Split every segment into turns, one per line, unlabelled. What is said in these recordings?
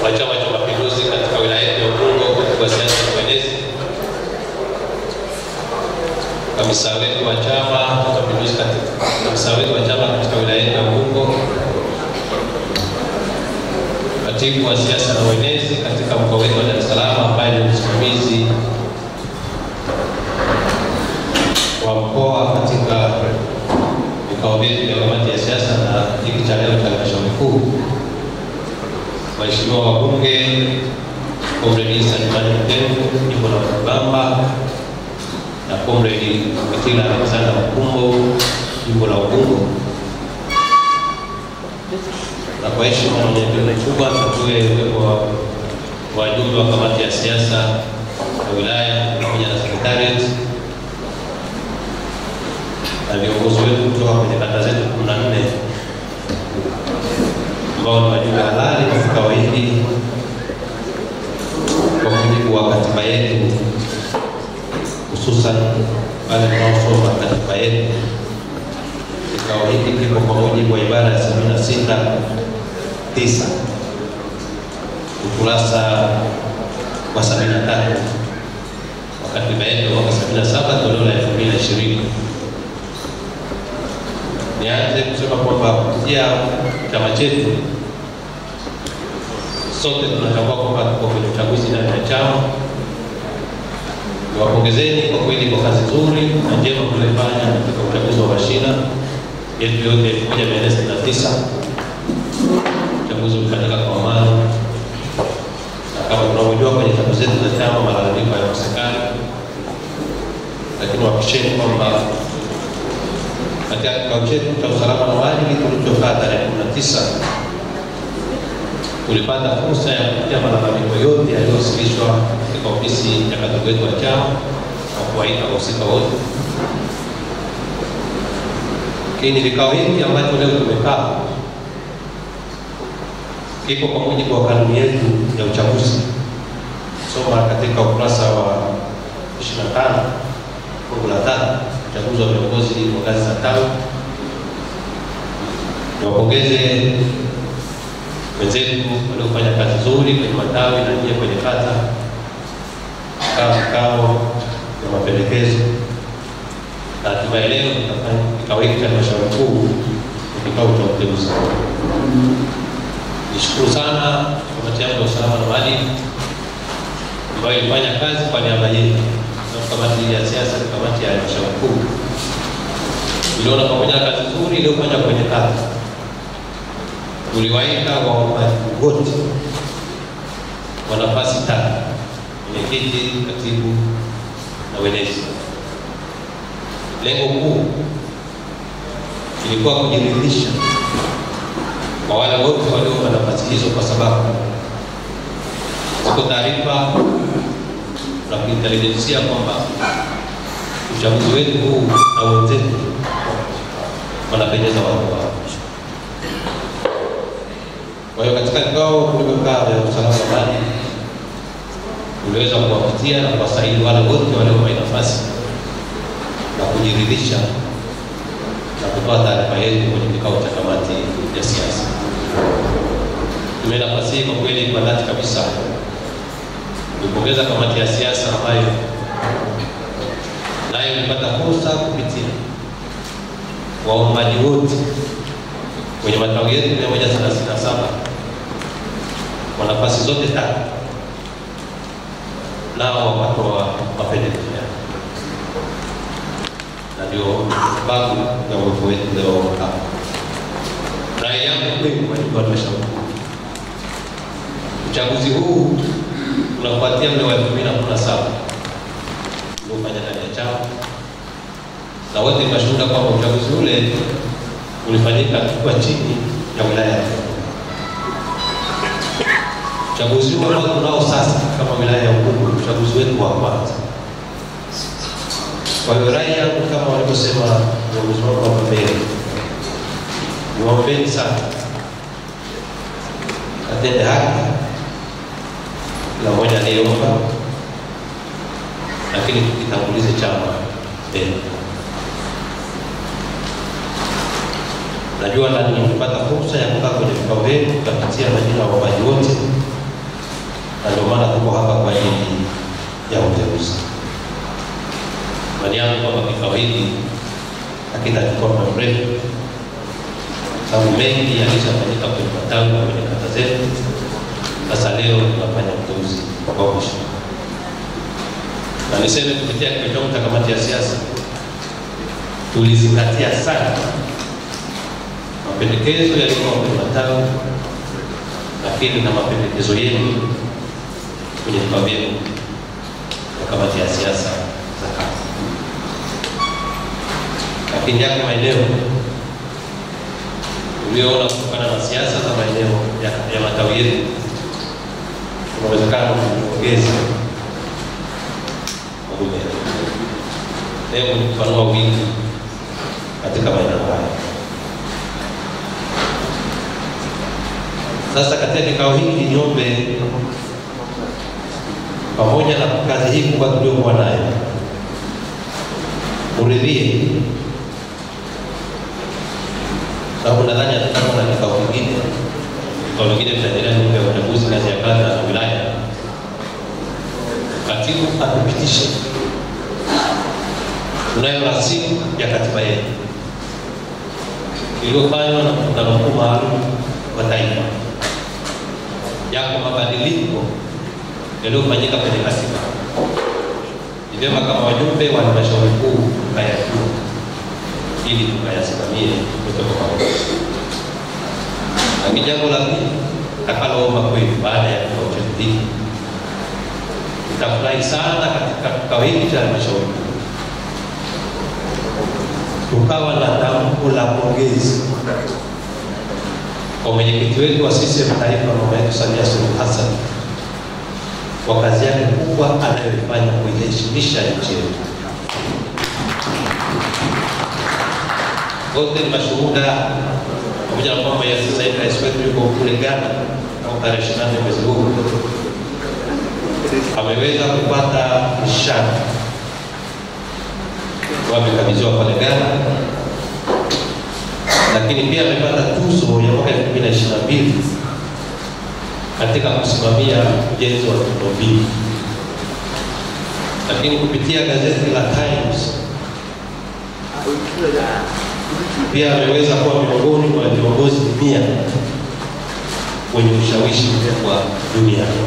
wa Chama cha Mapinduzi katika wilaya yetu ya Ubungo, katibu wa siasa na uenezi, kamisa wetu wa Chama cha Mapinduzi katika kamisa wetu wa chama katika wilaya yetu ya Ubungo, katibu wa siasa na uenezi katika mkoa wetu wa Dar es Salaam ambaye ni msimamizi wa mkoa katika vikao vyetu vya kamati ya siasa na hiki cha leo cha halmashauri kuu, waheshimiwa wabunge, Comrade Isa Jumanne Mtemvu, jimbo la Bamba, na Comrade Kitila Alexander Mkumbo, jimbo la Ubungo, na kwa heshima na unyenyekevu mkubwa tutue uwepo wa wajumbe wa kamati ya siasa ya wilaya pamoja na secretariat na viongozi wetu kutoka kwenye kata zetu kumi na nne ambao ni wajumbe halali wa vikao hivi kwa mujibu wa katiba yetu, hususan wale wanaosoma katiba yetu. Kikao hiki kipo kwa mujibu wa ibara ya sabini na sita tisa ukurasa wa sabini na tatu wa katiba yetu ya mwaka sabini na saba toleo la elfu mbili na ishirini. Nianze kusema kwamba kupitia chama chetu sote tunatambua kwamba tuko kwenye uchaguzi ndani ya chama. Niwapongezeni kwa kweli kwa kazi nzuri na njema mlioifanya katika uchaguzi wa mashina yetu yote elfu moja mia nne sitini na tisa. Uchaguzi ulifanyika kwa amani, na kama tunavyojua kwenye chaguzi zetu za chama malalamiko hayakosekani, lakini wahakikisheni kwamba katika kikao chetu cha usalama na maadili tulichokaa tarehe kumi na tisa tulipata fursa ya kupitia malalamiko yote yaliyowasilishwa katika ofisi ya katibu wetu wa chama na kuwaita wahusika wote. Lakini vikao hivi ambacho leo tumekaa kiko kwa mujibu wa kanuni yetu ya uchaguzi, soma katika ukurasa wa 25 fungu la tatu uchaguzi wa viongozi wa ngazi za tawi. Niwapongeze wenzetu waliofanya kazi nzuri kwenye matawi na nyie kwenye kata, kaa vikao na mapendekezo, na hatimaye leo tutafanya kikao hiki cha halmashauri kuu ni kikao cha uteuzi. Nishukuru sana kamati yangu ya usalama na maadili ambayo ilifanya kazi kwa niaba yetu kamati ya siasa na kamati ya halmashauri kuu iliona pamoja na kazi nzuri iliyofanya kwenye kata, tuliwaita waombaji wote wa nafasi tatu: mwenyekiti, katibu na wenezi. Lengo kuu ilikuwa kujiridhisha kwa wale wote walioomba nafasi hizo, kwa sababu ziko taarifa na kuintelijensia kwamba uchaguzi wetu huu na wenzetu wanapendeza watu wao. Kwa hiyo katika vikao tulivyokaa vya usalama wa maadili tuliweza kuwapitia na kuwasaili wale wote walioomba nafasi na kujiridhisha na kutoa taarifa yetu kwenye kikao cha kamati ya siasa. Tume nafasi hii kwa kweli kwa dhati kabisa kuipongeza kamati ya siasa ambayo nayo ilipata fursa kupitia waombaji wote kwenye matawi yetu mia moja thelathini na saba kwa nafasi zote tatu, nao wakatoa mapendekezo yao, na ndio sababu ya uwepo wetu leo hapa. Rai yangu kwenu, wajumbe wa halmashauri kuu, uchaguzi huu unafuatia ule wa elfu mbili na kumi na saba uliofanya ndani ya chama, na wote tunashuhuda kwamba uchaguzi ule ulifanyika kwa chini ya wilaya. Uchaguzi huu ambao tunao sasa kama wilaya ya Ubungo, uchaguzi wetu wa kwanza. Kwa hiyo rai yangu kama walivyosema viongozi wangu hapa mbele, niwaombeni sana atende haki kila mmoja aliyeomba, lakini tukitangulize chama mbele. Najua nani mpata fursa ya kukaa kwenye vikao vyenu, tukapitia majina ya waombaji wote ajili ya uteuzi. Imani yangu kwamba kikao hiki hakitachukua muda mrefu, sababu mengi yalishafanyika kwenye matawi na kwenye kata zetu. Sasa leo tunafanya uteuzi wa mwisho, na niseme kupitia kikao changu cha kamati ya siasa tulizingatia sana mapendekezo yalikuwa kwenye matawi, lakini na mapendekezo yenu kwenye vikao vyenu vya kamati ya siasa za kata. Lakini yako maeneo ulioona kutokana na siasa za maeneo ya, ya matawi yetu kuna uwezekano kuongeza wagombea. Lengo ni kupanua wingi katika maeneo haya. Sasa katika kikao hiki niombe, pamoja na kazi hii kubwa tuliokuwa nayo, uridhie, sababu nadhani hatutakuwa na kikao kingine. Kikao kingine tutaendelea mambo ya uchaguzi ngazi ya kata na wilaya. Katibu atupitishe tunayo rasimu ya katiba yetu iliyofanywa na mkutano mkuu maalum wa taifa. Yako mabadiliko yaliyofanyika kwenye katiba, ni vyema kama wajumbe wa halmashauri kuu tukayajua ili tukayasimamie kutoka pamoja. Lakini jambo la pili takaloomba kweli, baada ya kikao chetu hiki, nitafurahi sana katika kikao hiki cha halmashauri kuu tukawa na tamko la pongezi kwa mwenyekiti wetu wa CCM Taifa, mama yetu Samia Suluhu Hassan kwa kazi yake kubwa anayoifanya kuiheshimisha nchi yetu. Wote ni mashuhuda, pamoja na kwamba ya sasa hivi rais wetu yuko kule Ghana au tarehe ishirini na nne mwezi huu ameweza kupata nishani wamekabidhiwa pale Ghana, lakini pia amepata tuzo ya mwaka elfu mbili na ishirini na mbili katika kusimamia ujenzi wa miundombinu. Lakini kupitia gazeti la Times pia ameweza kuwa miongoni mwa viongozi mia wenye ushawishi mkubwa duniani.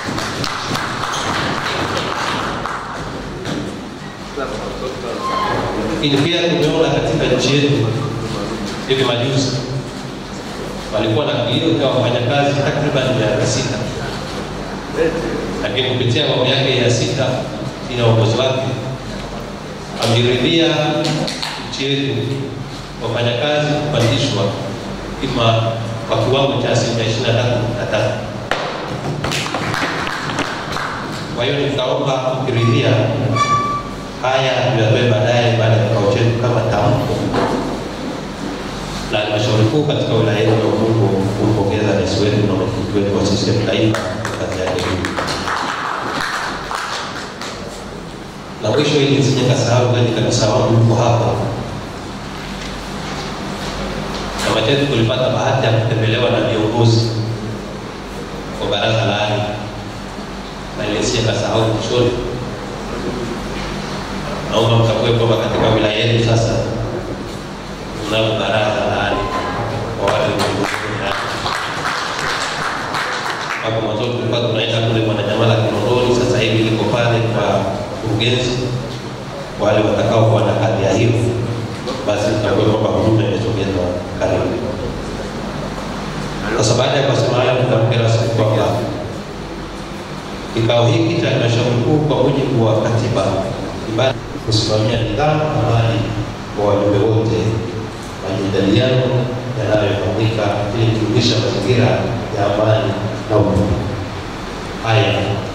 lakini pia tumeona katika nchi yetu hivi majuzi walikuwa na kilio cha wafanyakazi takriban miaka sita, lakini kupitia awamu yake ya sita ina uongozi wake ameridhia nchi yetu wafanyakazi kupandishwa ima kwa kiwango cha asilimia ishirini na tatu nukta tatu. Kwa hiyo nitaomba kukiridhia haya tuyatoe baadaye baada ya kikao chetu kama tamko la halmashauri kuu katika wilaya yetu ya Ubungo kumpongeza rais wetu na mwenyekiti wetu wa CCM Taifa kwa kazi yake hii. Na mwisho, ili nisije kasahau, kwani kabisa wangu yuko hapa. Chama chetu tulipata bahati ya kutembelewa na viongozi wa baraza la ardhi, na ile nisije kasahau mwishoni naomba mtambue kwamba katika wilaya yetu sasa tunalo baraza la ardhi kwa wale hapo mwanzo tulikuwa tunaenda kule Mwananyamala Kinondoni, sasa hivi liko pale kwa mkurugenzi. Wale watakao kuwa na kadhi ya hiyo, basi tutambue kwamba huduma imesogezwa karibu. Sasa baada ya kusema hayo, tutamke rasmi kwamba kikao hiki cha halmashauri kuu kwa mujibu wa katiba ibada kusimamia nidhamu na amani kwa wajumbe wote, majadiliano yanayofanyika ili kudumisha mazingira ya amani na umoja. Haya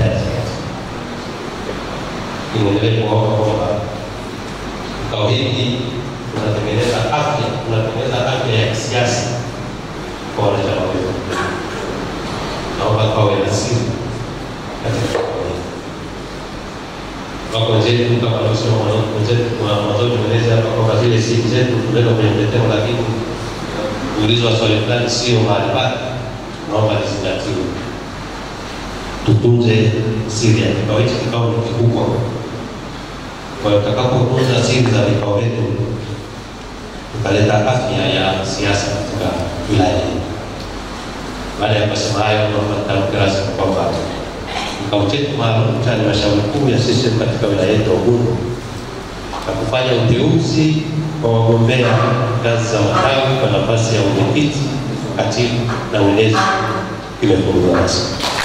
niendelee kuomba kwamba kikao hiki tunatengeneza afya, tunatengeneza afya ya kisiasa kwa wanachama wetu. Naomba kawe na siri katika kikao hiki wako wenzetu kama wanaosema wenzetu mwanzoni tumeeleza hapa kwamba zile simu zetu tunaweka kwenye mtetemo, lakini kuulizwa swali fulani sio mahali pake, naomba lizingatiwe. tutunze siri ya kikao hichi. Kikao ni kikubwa, kwa hiyo tutakapotunza siri za vikao vyetu tukaleta afya ya siasa katika wilaya hii. Baada ya kusema hayo, naomba nitamke rasmi kwamba kikao chetu maalum cha halmashauri kuu ya CCM katika wilaya yetu ya Ubungo na kufanya uteuzi wa wagombea ngazi za matawi kwa nafasi ya uwenyekiti, katibu na ulezi kimefunguliwa rasmi.